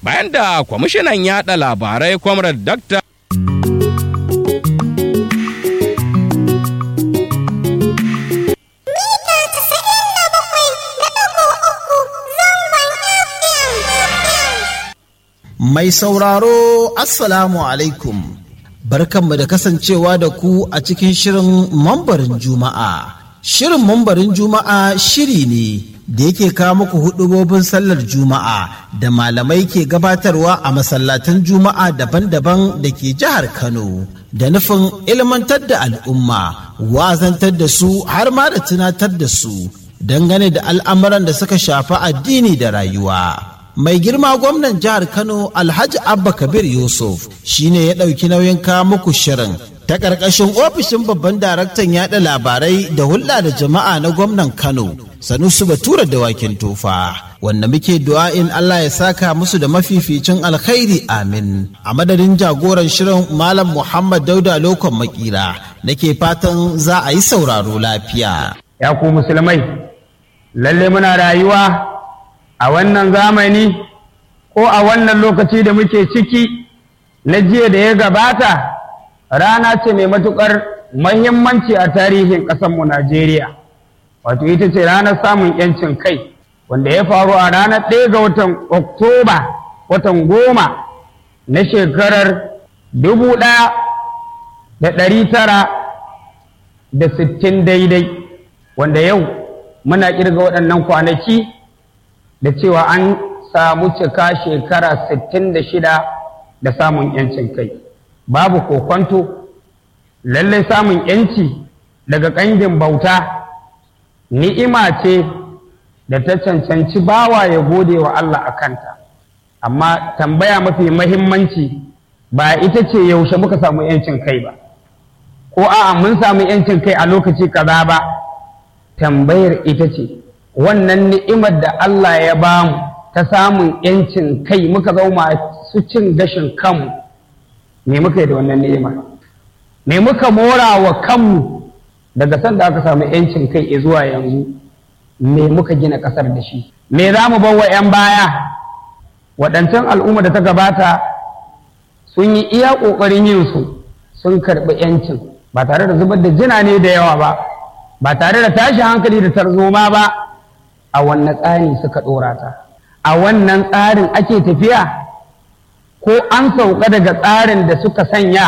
bayan da kwamishinan yaɗa labarai Comrade Dr. Mai sauraro Assalamu alaikum. Barkanmu da kasancewa da ku a cikin shirin mambarin Juma'a. Shirin mambarin Juma'a shiri ne da yake kawo muku hudubobin sallar Juma'a da malamai ke gabatarwa a masallatan Juma'a daban-daban da ke jihar Kano. Da nufin ilmantar da al'umma, wazantar da su har ma da tunatar da su dangane da al'amuran da suka shafi addini da rayuwa. mai girma gwamnan jihar kano alhaji abba kabir yusuf shine ya ɗauki nauyin kawo muku shirin ta ƙarƙashin ofishin babban daraktan yaɗa labarai da hulɗa da jama'a na gwamnan kano sanusu batura da wakin tofa wanda muke du'a'in allah ya saka musu da mafificin alkhairi amin a madadin jagoran shirin malam muhammad dauda lokon makira nake fatan za a yi sauraro lafiya ya ku musulmai lalle muna rayuwa a wannan zamani ko a wannan lokaci da muke ciki na jiya da ya gabata rana ce mai matuƙar mahimmanci a tarihin ƙasarmu Najeriya wato ita ce ranar samun 'yancin kai wanda ya faru a ranar ɗaya ga watan Oktoba watan goma na shekarar dubu ɗaya da ɗari tara da sittin daidai wanda yau muna ƙirga waɗannan kwanaki da cewa an samu cika shekara 66 da samun yancin kai babu kokwanto lallai samun yanci daga ƙangin bauta ni'ima ce da ta cancanci bawa ya gode wa Allah a kanta amma tambaya mafi mahimmanci ba ita ce yaushe muka samu yancin kai ba ko a'a mun samu yancin kai a lokaci kaza ba tambayar ita ce wannan ni'imar da Allah ya bamu ta samun ‘yancin kai muka zama su cin gashin kanmu me muka yi da wannan ni'ima me muka mora wa kanmu daga sanda aka samu ‘yancin kai zuwa yanzu me muka gina ƙasar da shi me za mu wa ‘yan baya waɗancan al'umma da ta gabata sun yi iya ƙoƙarin yin su sun karɓi ‘yancin ba tare da zubar da jina ne da yawa ba ba tare da tashi hankali da tarzoma ba a wannan tsari suka ɗora ta a wannan tsarin ake tafiya ko an sauka daga tsarin da suka sanya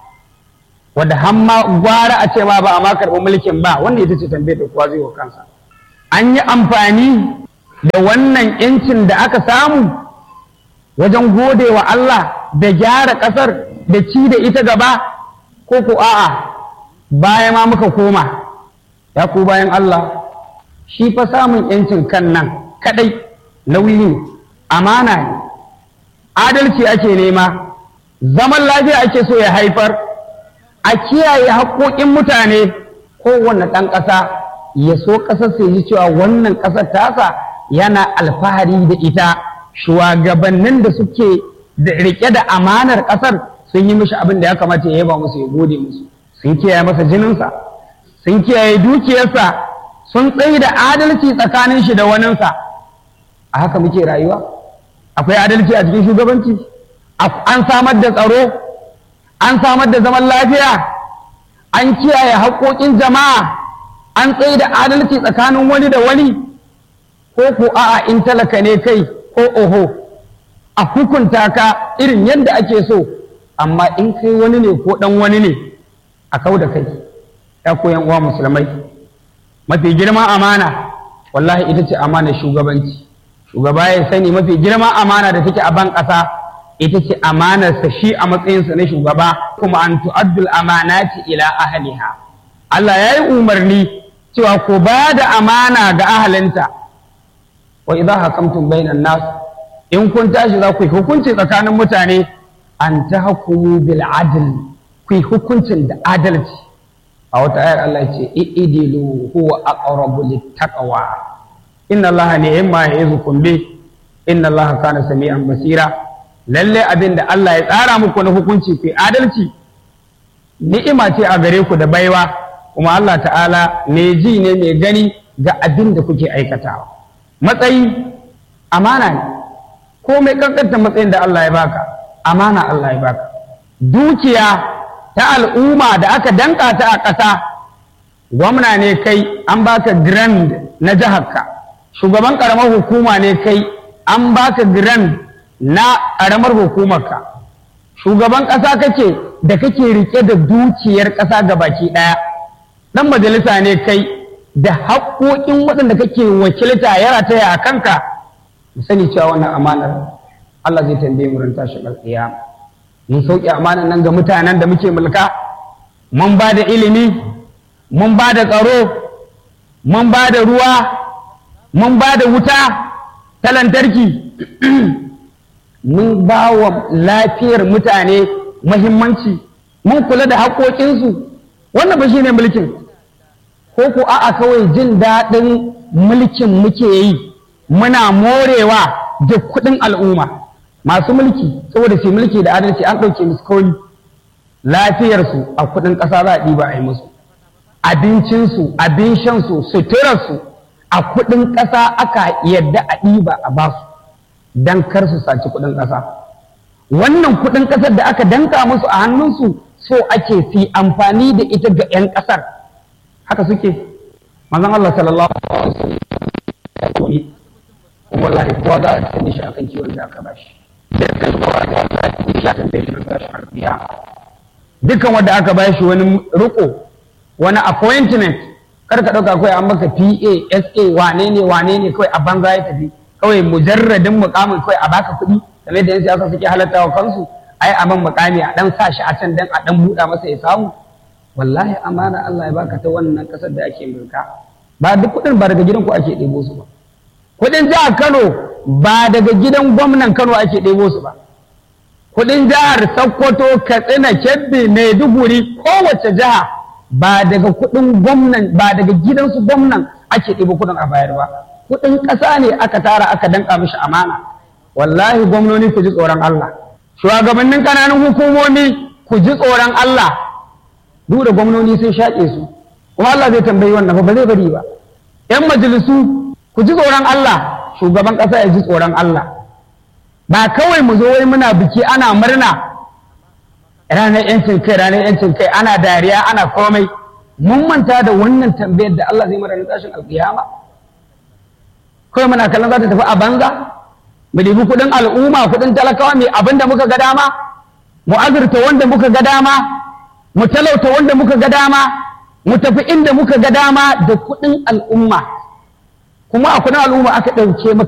wadda hamma gwara a ce ma ba a ma karɓi mulkin ba wanda ita ce tambayar da kowa zai wa kansa an yi amfani da wannan yancin da aka samu wajen gode wa Allah da gyara ƙasar da ci da ita gaba ko ko a'a baya ma muka koma ya ku bayan Allah shi fa samun ‘yancin kan nan kaɗai nauyi ne, amana ne, adalci ake nema, zaman lafiya ake so ya haifar, a kiyaye haƙoƙin mutane kowane ɗan ƙasa ya so ƙasar sai ji cewa wannan ƙasar tasa yana alfahari da ita shugabannin da suke da riƙe da amanar ƙasar sun yi mishi abin da ya kamata ya yaba musu ya gode musu sun kiyaye masa jininsa sun kiyaye dukiyarsa sun tsaye da adalci tsakanin shi da waninsa a haka muke rayuwa akwai adalci a cikin shugabanci an samar da tsaro an samar da zaman lafiya an kiyaye haƙoƙin jama'a an tsaye da adalci tsakanin wani da wani ko ko a'a in talaka ne kai ko oho a hukunta ka irin yadda ake so amma in kai wani ne ko ɗan wani ne a kau da kai ya koyan uwa musulmai mafi girma amana wallahi ita ce amana shugabanci shugaba ya sani mafi girma amana da take a ban ƙasa ita ce amanarsa shi a matsayinsa na shugaba kuma an tu'addul amanati ila ahliha Allah ya yi umarni cewa ku ba da amana ga ahalinta wa idza hakamtum bainan nas in kun tashi za ku yi hukunci tsakanin mutane an tahkumu bil adl ku yi hukuncin da adalci a wata ayar Allah ya ce i'dilu huwa aqrabu littaqwa inna Allah ni'ma ya'izukum bi inna Allah kana sami'an basira lalle abin da Allah ya tsara muku na hukunci ku adalci ni'ima ce a gare ku da baiwa kuma Allah ta'ala mai ji ne mai gani ga abin da kuke aikatawa matsayi amana ne komai kankanta matsayin da Allah ya baka amana Allah ya baka dukiya ta al'umma da aka danka ta a ƙasa gwamna ne kai an baka grand na jiharka shugaban ƙaramar hukuma ne kai an baka grand na ƙaramar hukumarka shugaban ƙasa kake da kake rike da dukiyar ƙasa ga baki ɗaya ɗan majalisa ne kai da haƙoƙin waɗanda kake wakilta ya rataya a kanka mu sani cewa wannan amanar Allah zai tambaye mu ran tashin alƙiyama mun sauke amanar nan ga mutanen da muke mulka mun ba da ilimi mun ba da tsaro mun ba da ruwa mun ba da wuta ta lantarki mun ba wa lafiyar mutane mahimmanci mun kula da haƙoƙinsu wannan ba shi ne mulkin ko ko a'a kawai jin daɗin mulkin muke yi muna morewa da kuɗin al'umma masu mulki saboda su mulki da adalci an ɗauke musu kawai lafiyarsu a kuɗin ƙasa za a ɗiba a yi musu abincinsu abin shansu suturarsu a kuɗin ƙasa aka yadda a ɗiba a basu don kar su saci kuɗin ƙasa wannan kuɗin ƙasar da aka danka musu a hannunsu so ake fi amfani da ita ga 'yan ƙasar haka suke manzon Allah sallallahu alaihi wasallam ya koyi wallahi kowa za a sani shi akan kiwon da aka bashi sai kan kowa da Allah ya shi akan bai shi bashi harbiya dukkan wanda aka bashi wani riko wani appointment kar ka dauka kawai an maka PA SA wane ne wane ne kawai a banza ya tafi kawai mujarradin mukamin kawai a baka kuɗi kamar da yan siyasa suke halatta wa kansu ai a man mukami a dan sa shi a can dan a dan buɗa masa ya samu wallahi amana Allah ya baka ta wannan kasar da ake mulka ba duk kuɗin ba daga gidan ku ake ɗebo su ba kuɗin jihar Kano ba daga gidan gwamnan Kano ake ɗebo su ba kuɗin jihar Sokoto Katsina Kebbi Maiduguri kowace jiha ba daga kuɗin gwamnan ba daga gidansu gwamnan ake ɗebo kuɗin a bayar ba kuɗin ƙasa ne aka tara aka danka mishi amana wallahi gwamnoni ku ji tsoron Allah shugabannin ƙananan hukumomi ku ji tsoron Allah duk da gwamnoni sun shaƙe su kuma Allah zai tambayi wannan ba zai bari ba yan majalisu ku ji tsoron Allah shugaban ƙasa ya ji tsoron Allah ba kawai mu zo wai muna biki ana murna ranar yancin kai ranar yancin kai ana dariya ana komai mun manta da wannan tambayar da Allah zai mara na tashin alƙiyama kawai muna kallon za ta tafi a banza mu ɗibi kuɗin al'umma kuɗin talakawa mai abin da muka ga dama mu azurta wanda muka ga dama mu talauta wanda muka ga dama mu tafi inda muka ga dama da kuɗin al'umma kuma a kuɗin al'umma aka ɗauke maka